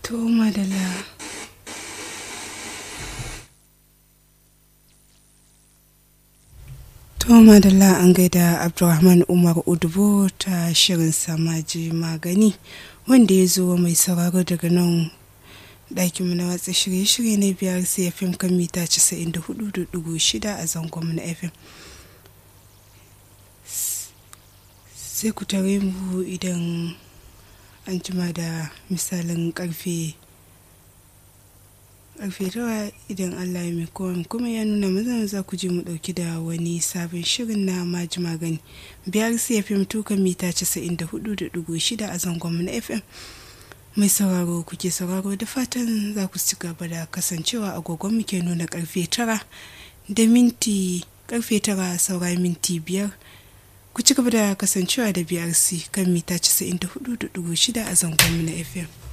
To madalla. To madalla an gaida Abdulrahman Umar Udubo ta shirin samaji magani wanda ya zo mai sauraro daga nan ɗakinmu na watsa shirye-shirye na biyar CFM kan mita 94.6 a zangon na FM. Sai ku tare mu idan an jima da misalin karfe karfe tara idan Allah ya mai kuma ya nuna mazan za ku ji mu dauki da wani sabon shirin na maji magani biyar cfm tuka mita 94.6 a zangon na fm mai sauraro kuke sauraro da fatan za ku ci gaba da kasancewa agogon muke nuna karfe tara da minti karfe tara saura minti biyar ku ci gaba da kasancewa da brc kan mita 94.6 a zangon na fm